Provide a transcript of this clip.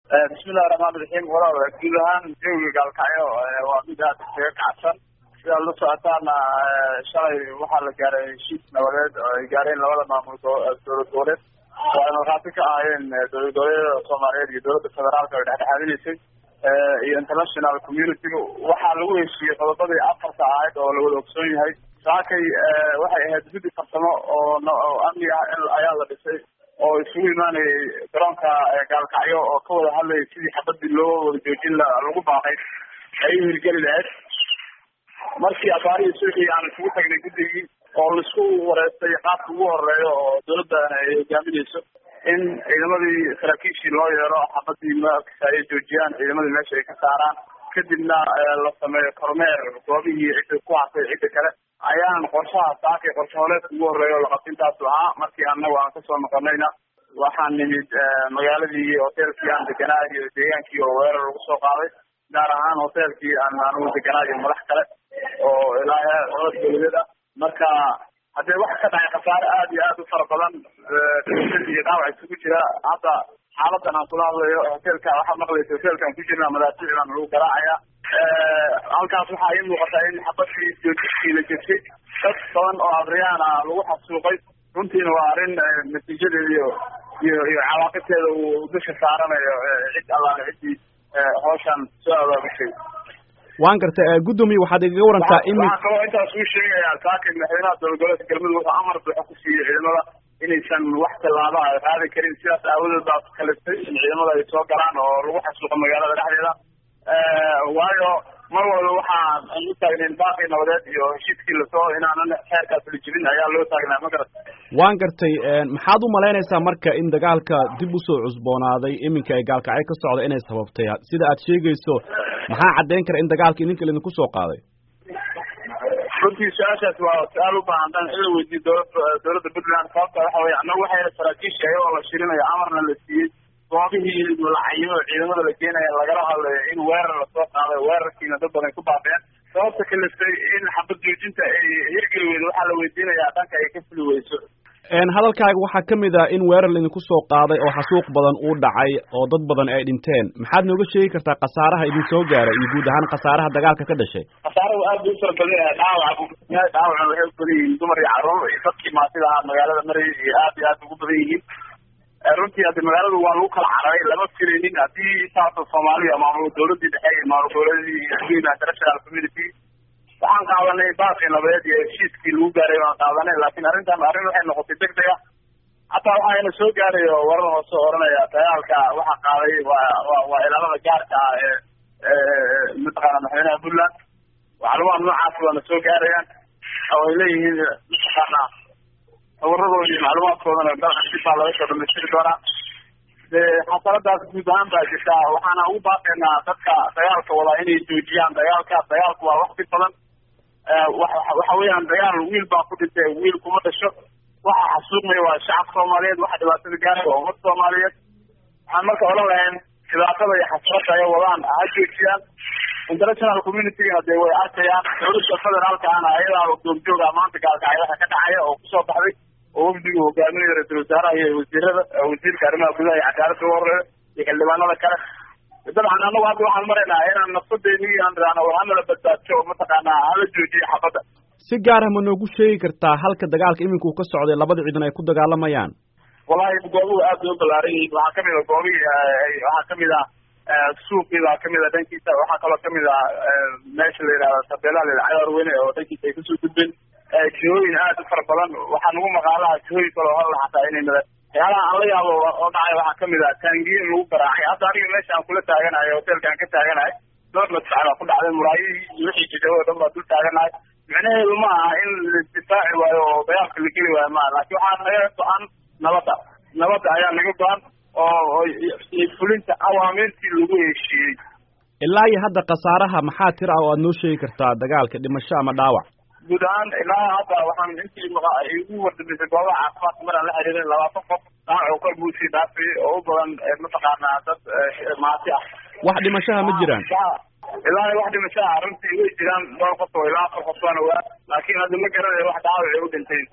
bismillahi raxmaan raxiim walaal guud ahaan jawiga gaalkacyo waa mid aada isaga kacsan sidaad la socotaana shalay waxaa la gaaray heshiis nabadeed oo ay gaareen labada maamul dowlad goboleed oo ay markhaati ka ahaayeen dowlad goboleedyada soomaaliyeed iyo dowladda federaalka ay dhexdhexaadinaysay iyo international community-ga waxaa lagu heshiiyey qodobadii afarta ahayd oo la wada ogsoon yahay saakay waxay ahayd guddi farsamo oo amni ah ayaa la dhisay oo isugu imaanayay garoonka gaalkacyo oo ka wada hadlayay sidii xabadii loo wada joojin lagu baaqay ay u hirgeli lahayd markii abaarihii suuxii aan isugu tagnay guddigii oo laisku wareystay qaabka ugu horeeyo oo dowladdan ay hogaaminayso in ciidamadii saraakiishii loo yeero xabadii markasa ay joojiyaan ciidamadii meesha ay ka saaraan kadibna la sameeyo kormeer goobihii cidda ku hartay cidda kale ayaan qorshaha saakay qorshe holeedka ugu horeeya oo laqabtintaasu ahaa markii anagu aan kasoo noqonayna waxaan nimid magaaladii hoteelkii aan deganaa iyo deegaankii oo weerar lagu soo qaaday gaar ahaan hoteelkii aan anigu deganaa iyo madax kale oo ilaa olad dowladeed ah marka haddee waxa ka dhacay khasaare aada iyo aada u fara badan iyo dhaawac isugu jira hadda xaaladan aan kula hadlayo hoteelka waxaad maqlaysa hoteelkaan ku jirna madaafiic baan lagu garaacaya halkaas waxaa ii muuqataa in xabadii joojistii la jebsay dad badan oo abriyaan ah lagu xasuuqay runtiina waa arrin natiijadeeda iyo iyo iyo cawaaqibteeda uu dusha saaranayo cid allaale ciddii hawshan soo abaabushay waan gartay guddoomiye waxaad igaga warantaa in waxaa kaloo intaas uu sheegayaa saakay madaxweynaha dowlad goboleedka galmudug wuxuu amar buuxa ku siiyey ciidamada inaysan wax tallaaba ay qaadi karin sidaas aawadeed baa kalistay in ciidamada ay soo galaan oo lagu xasuuqo magaalada dhexdeeda waayo mar walba waxaan u taagnayn baaqii nabadeed iyo heshiiskii lasoo inaanan xeerkaas la jibin ayaa loo taagnaa ma garat waan gartay maxaad u malaynaysaa marka in dagaalka dib usoo cusboonaaday iminka ay gaalkacyo ka socda inay sababtay sida aad sheegayso maxaa caddayn kara in dagaalka idinka laidinku soo qaaday runtii su-aashaas waa su-aal u baahan dan in la weydiiyo dowlad dowladda puntland sababta waxa weye annagu waxayna saraakiisha ayagoo la shirinayo amarna la siiyey goobihii lacayo ciidamada la geenaya lagala hadlayo in weerar lasoo qaaday weerarkiina dad badan ku baabeen sababta kalistay in xabad joojinta ay hirgeli weydo waxaa la weydiinayaa dhanka ay ka fuli weyso hadalkaaga waxaa ka mid ah in weerar laidinku soo qaaday oo xasuuq badan uu dhacay oo dad badan ay dhinteen maxaad nooga sheegi kartaa khasaaraha idin soo gaaray iyo guud ahaan khasaaraha dagaalka ka dhashay khasaarahu aad buu u fara badan yahay dhaawac dhaawacna waxay u badan yihiin dumar iyo carruur iyo dadkii maatida ahaa magaalada marayay iyo aad iyo aad ugu badan yihiin runtii haddi magaaladu waa lagu kala cararay lama filaynin haddii saasa soomaaliya maamul dowladii dhexe iyo maamul goboleedii iyo international community waxaan qaadanay baaqii nabadeed iyo heshiiskii lagu gaaray waan qaadanay laakiin arrintan arrin waxay noqotay deg deg ah hataa waxaana soo gaaray oo warar hoose oranaya dagaalka waxaa qaaday waa wa waa ilaalada gaarka ah ee mataqaana madaxweynaha puntland macluumaad noocaas waana soo gaarayaan oo ay leeyihiin mataqaana sawiradoodi iyo macluumaadkoodana dalka dib baa laga soo dhamaystiri doonaa de xasaladaas guud ahaan baa jirta waxaana ugu baaqaynaa dadka dagaalka wadaa inay joojiyaan dagaalka dagaalku waa wax dib badan waxa weeyaan dagaal wiil baa ku dhintay wiil kuma dhasho waxa xasuuqmaya waa shacabka soomaaliyeed waxa dhibaatada gaaraya waa ummad soomaaliyeed waxaan marka odhan lahayn dhibaatada iyo xasrada ay wadaan ha joojiyaan international communitygana dee way arkayaan dowladda federaalka ana ayadaa goobjooga maanta gaalkacyo waxa ka dhacaya oo kusoo baxday oo wafdigu hogaaminayo ra-iisul wasaaraha iyo wasiirada wasiirka arrimaha gudaha iyo cadaaladda ugu horeeyo iyo xildhibaanada kale dabcan anagu hadda waxaan maraynaa inaan nafsadeeni aan raano war hanala badbaadso mataqaanaa hala joojiyo xabadda si gaar ah ma noogu sheegi kartaa halka dagaalka imika uu ka socday labada ciidan ay ku dagaalamayaan wallahi goobuhu aad bay u ballaaran yihiin waxaa kamid a goobihii waxaa kamid ah suuqii baa kamid a dhankiisa waxaa kaloo kamid ah meesha la yidhahda tabeelaha la yidhahda cadaar weyne oo dhankiisa ay kasoo gudbeen jihooyin aad u fara badan waxaa nagu maqaalaha jihooyin kaloo halla xataa inay mada waxyaalaha aan la yaabo oo dhacay waxaa kamid ah taangiyin lagu garaacay hadda aniga meesha aan kula taaganahay hoteelka aan ka taaganahay dhowr madfac baa ku dhacday muraayihii iyo wixii jidhawo o dhan baa dul taaganahay micnaheedu ma aha in laisdifaaci waayo oo dagaalka la geli waayo maaha laakiin waxaa naga go-an nabadda nabadda ayaa naga go-an oo fulinta awaamiirtii lagu heshiiyey ilaa iyo hadda khasaaraha maxaa tir ah oo aad noo sheegi kartaa dagaalka dhimasho ama dhaawac guud ahaan ilaa hadda waxaan intii igu wardamisay goobaha caafimaadka maraan la xiriirin labaatan qof dhaawac kor buu sii dhaafay oo u badan mataqaanaa dad maati ah wax dhimashaha ma jiraan ilaa wax dhimashaha runtii way jiraan dhowr qof oo ilaa afar qof baana waa laakiin hadda ma garanayo wax dhaawac ay u dhinteen